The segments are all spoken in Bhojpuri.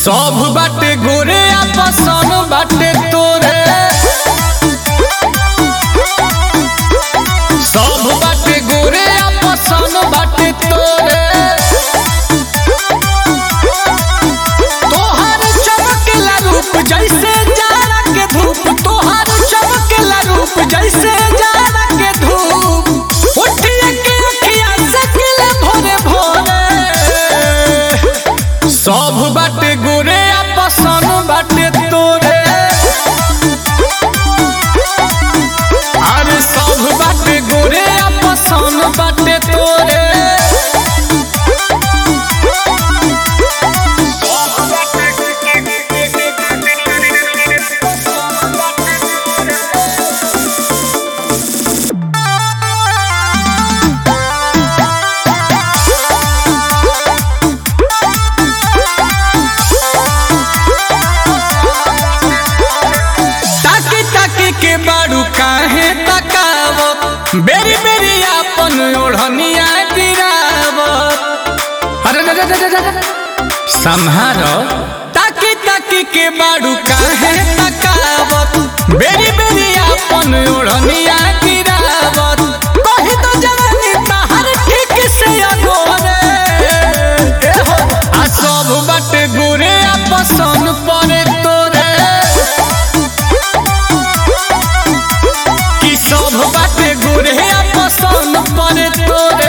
सब बाटे गोरे आपसन बाटे तोरे सब बाटे गोरे आपसन बाटे तोरे तोहर चमकेला रूप जैसे जाड़ा के धूप तोहर चमकेला रूप जैसे जाड़ा के धूप उठिए के अखिया सकिले भोरे भोरे सब बाटे गोरे आपसन बाटे तोरे अरे सब बाटे गोरे आपसन बाटे तोरे ताकी ताकी के बाड़ू काहे तकावत बेरी बेरी आपन ओढ़निया गिरावत अरे रे रे रे रे रे। संहारो ताकी ताकी के बाड़ू काहे तकावत बेरी बेरी आपन ओढ़निया गिरावत कहि तो जवानी तहर ठीक से अगोरे ए हो आ सब बाटे गोरे आपसन परे तोरे कि सब बाटे गोरे पसंद पड़े तोरे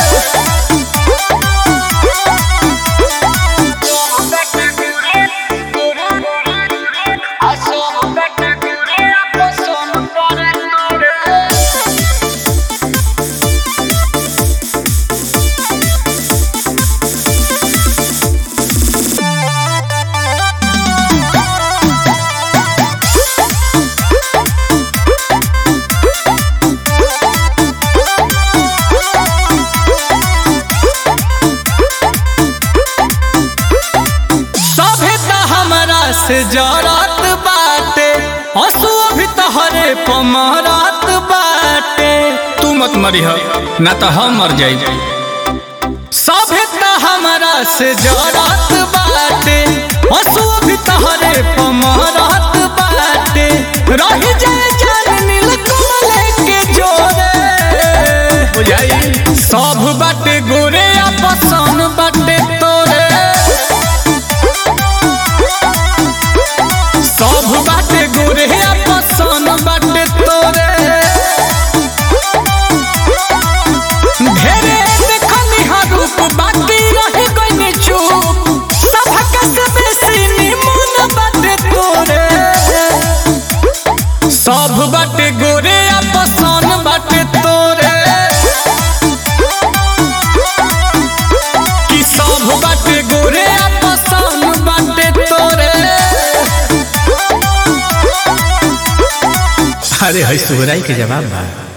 सभे त हमरा से जरत बाटे हंसू अभी तहरे पमरत बाटे तू मत मरी हो ना तो हम मर जाई सभे त हमरा से जरत बाटे हंसू अभी तहरे पमरत बाटे रही जाए जान नील कमल के जोरे बुझाई सब बाटे गोरे आपसन बाटे तोरे सब बाटे गोरे पसन बाटे तोरे ढेरे देखनी हर रूप बाकी रही गई चुप सबक से बेसी निमन बाटे तोरे सब बाटे गोरे पसन बाटे तोरे कि सब बाटे गोरे पसन बाटे तोरे अरे है सुहराई के जवाब बा